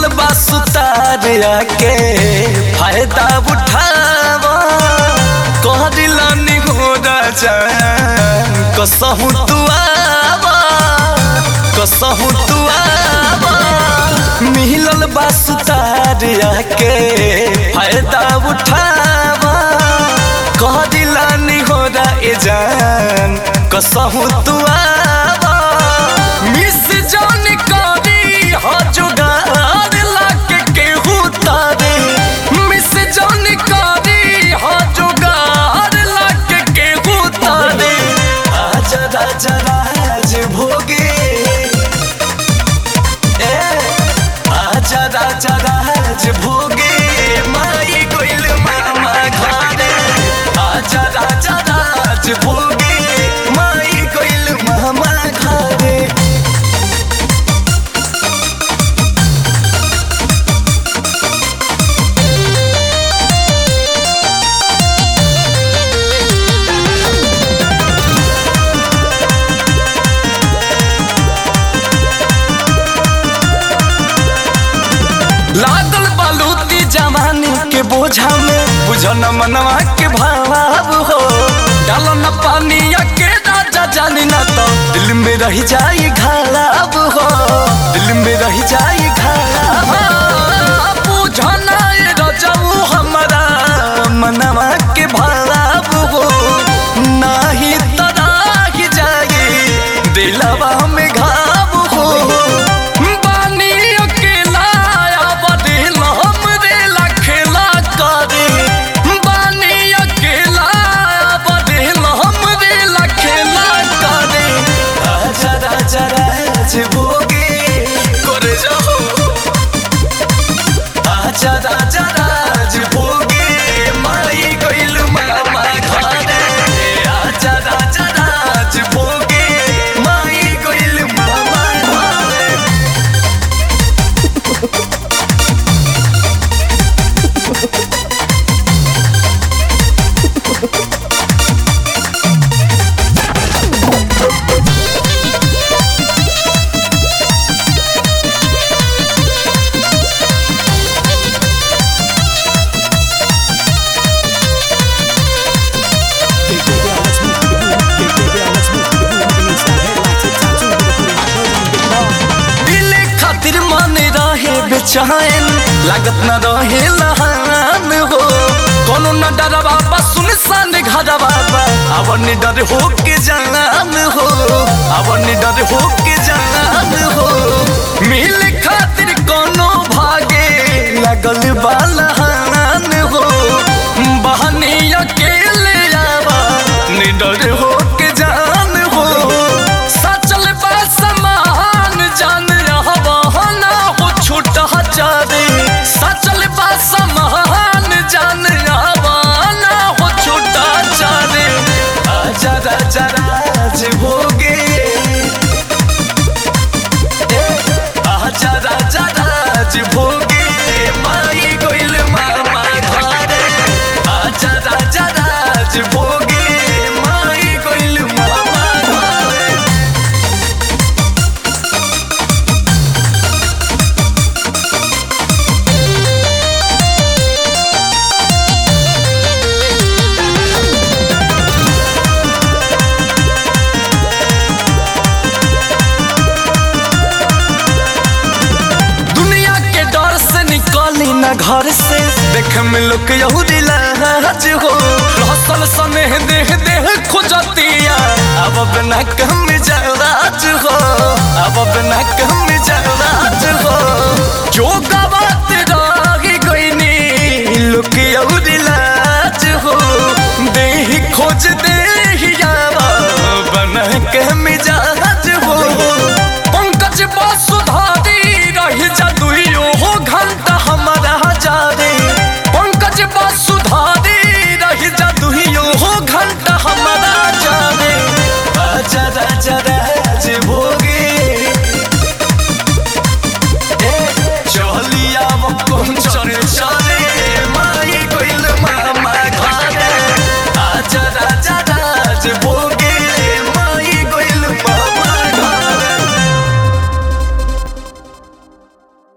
बा सुतार के फायदा उठावा कह दिलानी हो राजा कसहु तू आवा कसहु तू आवा मिलल बा सुतार के फायदा उठावा कह दिलानी हो रा ए जान कसहु तू आवा मिस जान करी हो जुगार लाके केहू तारे मिस जान करी हो जुगार लाके केहू तारे आजा राजा राज भोगे ए आजा राजा राज भोगे माई गोइल मामा घरे आजा राजा राज भोगे माई गोइल मामा घरे लागल बालूती जवानी के बोझा में बुझन मनवा के भाव हो डालो न पानी के राजा जानी ना तो दिल में रह जाई घाव हो दिल में रह जाई घाव बुझन ये रजऊ हमारा मनवा के भाव हो नाही तराह जाई दिलवा में घाव हो बानी अकेला बदिल हमरे लखेला करे बानी अकेला बदिल हमरे लखेला करे आजा राजा राज भोगे करे जाओ आजा राजा राज भोगे माई गइल मामा घरे आजा राजा राज भोगे माई गइल मामा घरे Big girl, let's move to the groove. Big big girl, let's move to the groove. Beneath that headlight, tip top two with a pretty burning big ball. दिल खातिर मन रहे बेचैन लागत न रहे लहान हो कोनो न डरवा बस सुनसान घर बाबा अब नि डर हो के जान हो अब नि डर हो के जान हो मिल खातिर कोनो भागे लगल बालहान हो बहनी अकेले आवा निडर हो के जान हो सचल बा समान जान रहबा ना हो छूटा चारे सचल बा समान जान रहबा ना हो छूटा चारे आजा राजा राज भोगे ए, आजा राजा राज भोगे माई गोइल मामा घरे आजा राजा राज भोगे माई गोइल मामा घरे दुनिया के डर से निकली ना घर से देख में लोग यहूदी लाज हो रसल सनेह देह देह खोजतिया अब बिना कम जराज हो अब बिना कम जराज हो जो गवात रही गईनी लोग यहूदी लाज हो देह खोज देहिया बना के मिजाज हो पंकज बसुधार